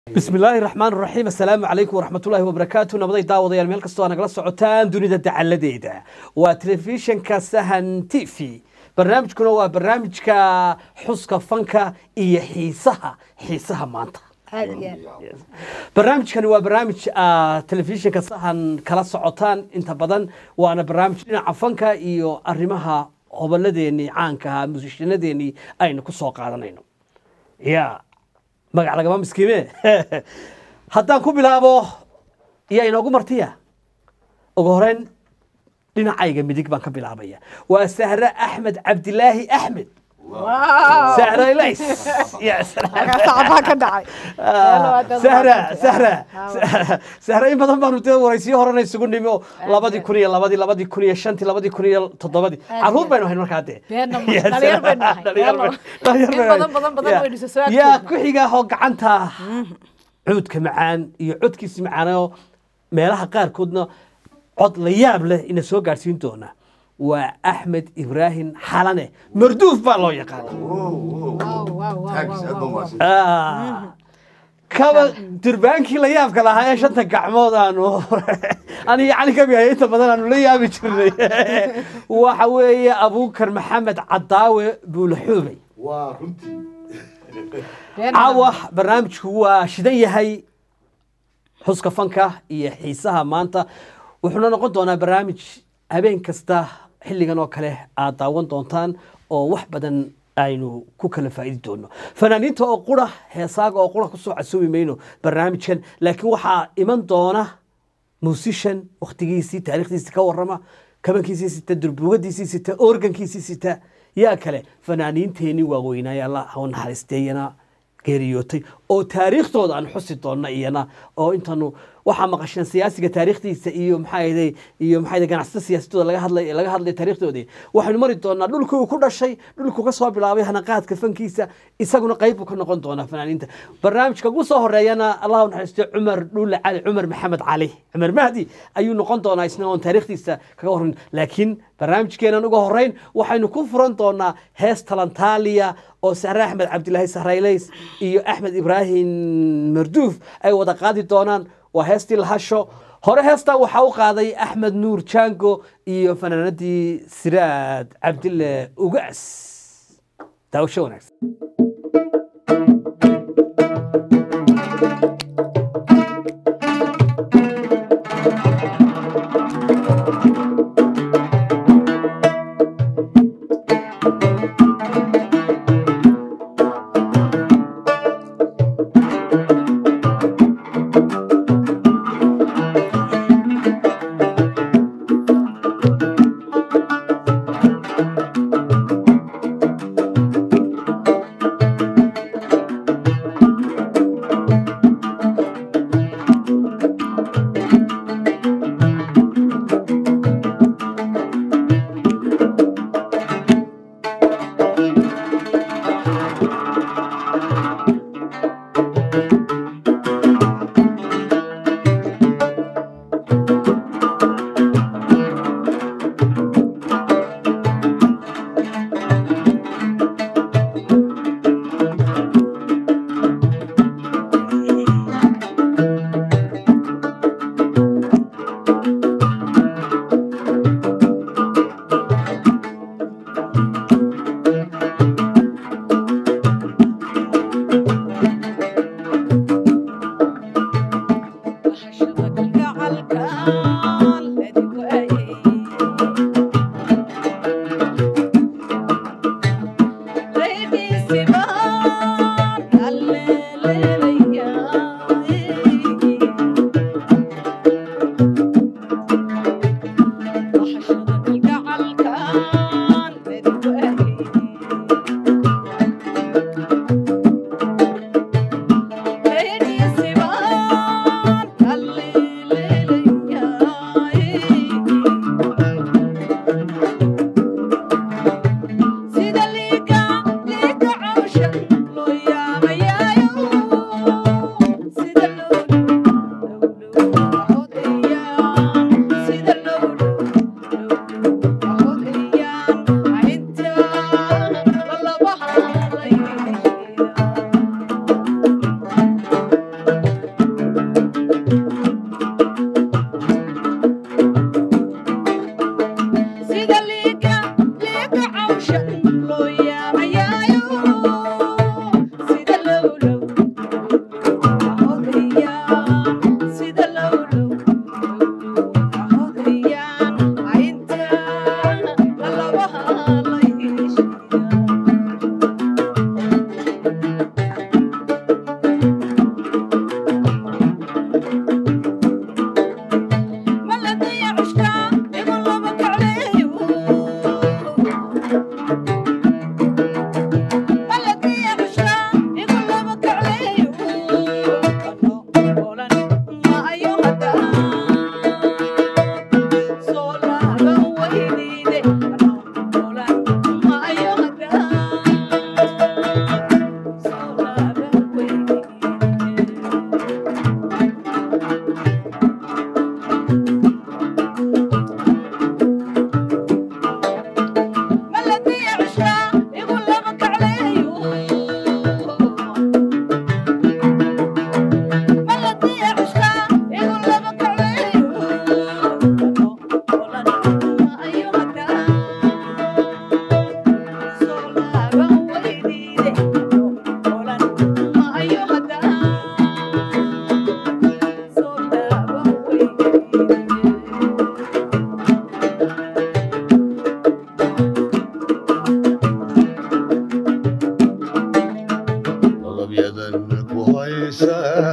bismi illaahi raxmaan raxiim assalaamu calaykum waraxmatullaahi wabarakaatu nabaday daawadayaal meel kastoo nagala socotaan dunida dacaladeeda waa telefishinka sahan t v barnaamijkuna waa barnaamijka xuska fanka iyo xiisaha xiisaha maanta barnaamijkani waa barnaamij telefishinka sahan kala socotaan inta badan waana barnaamij dhinaca fanka iyo arrimaha hoboladeenii caankaha musishanadeenii aynu ku soo qaadanayno ya magac lagama miskiime haddaan ku bilaabo yaa inoogu martiya ugu horeyn dhinacayga midig baan ka bilaabaya waa sahre axmed cabdilaahi axmed sahra ilays sahra sahra sahra in badan baanu dee waraysiyo horena isugu nimi oo labadii kun iyo labadii labadii kun iyo shantii labadii kun iyo toddobadii caruur baynu hayn markaa dee yaa ku xigaahoo gacanta cuudka macaan iyo codkiisi macaanoo meelaha qaarkoodna cod la yaab leh ina soo gaadhsiin doona waa axmed ibraahim xalane marduuf baa loo yaqaana kaba durbaankii la yaabka lahaa ee shanta gacmood aanu aniga cali kabihay inta badan aanu la yaabi jirnay waxa weeye abuukar maxamed cadaawe buulaxuubey caawa barnaamijku waa shidan yahay xuska fanka iyo xiisaha maanta wuxuuna noqon doonaa barnaamij habeen kasta xilligan oo kale aad daawan doontaan oo wax badan aynu ku kala faa'idi doono fanaaniinta oo qura heesaaga oo qura kusoo casoobi mayno barnaamijkan laakiin waxaa iman doona muusishan wakhtigiisii taarikhdiisii ka warrama kabankiisii sita durbuugadiisii sita organkiisii sita yaa kale fanaaniinteenii waaweynaaye alla ha naxariisteeyana geeriyootay oo taariikhtooda aan xusi doonna iyana oo intanu waxaa maqasheen siyaasiga taariikhdiisa iyo maxaa iyo maxaa ganacsatada siyaasadooda laga hadlay laga hadlay taariikhdoodii waxaynu mari doonaa dhulkii uu ku dhashay dhulkuu ka soo bilaabay hanaqaadka fankiisa isaguna qayb buu ka noqon doonaa fanaaniinta barnaamijka ugu soo horeeyana allahu naxariisto cumar dhuule cali cumar maxamed cali cumar mahdi ayuu noqon doonaa isna oon taariikhdiisa kaga warran laakiin barnaamijkeenan uga horeyn waxaynu ku furan doonaa hees talantaaliya oo sahre axmed cabdilaahi sahrayleys iyo axmed ibraahim marduuf ay wada qaadi doonaan waa heestii lahasho hore heestaa waxaa u qaaday axmed nuur jango iyo fanaanadii siraad cabdille ugaas daawasho wanaagsan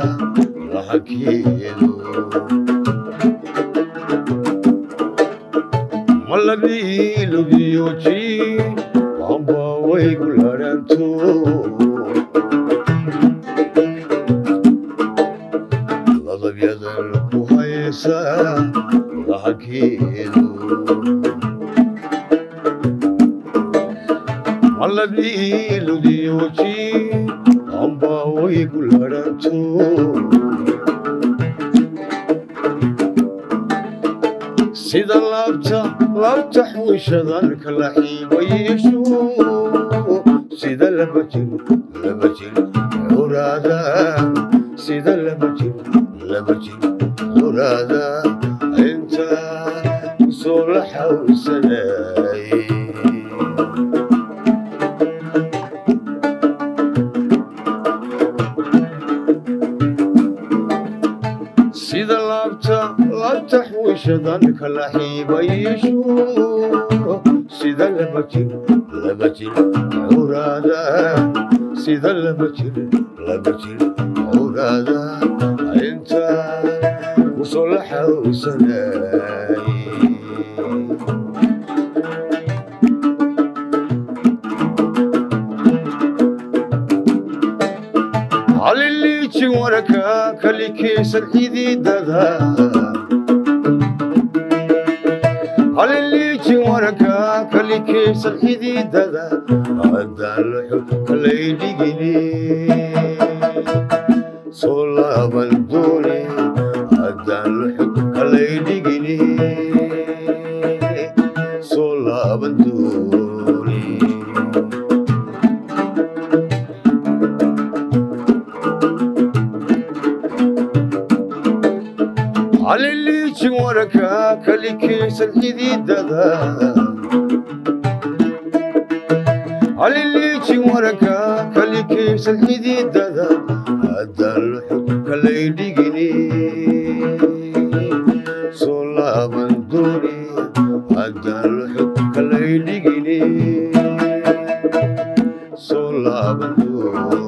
lahankeedu malabiilubiyoji amba waygu laranto ladabyadan ku haysa lahankeedu malabiilubiyoji amba waygu laranto sida laabta laabta xwiishadan kala xiibayeesho sida laba jir laba jir curaada sida laba jir laba jir curaada inta kusoo la xawsanay sida laabta laabta xwiishadan kala xiibayeesho sida laba jir laba jir curaada sida laba jir laba jir curaada inta kusoo la xawsanay caliliiji warka kalikeesan xididada caliliiji warka kalikeesan xididada haddaan laxo kalay dhigini soo laaban doone haddaan laxo kalay dhigini soo laaban doone caliliiji warka kalikeesan xididada caliliiji warka kalikeesan xididada haddaan laxo kalay dhigini soo laaban dooni haddaan laxo kalay dhigini soo laaban dooni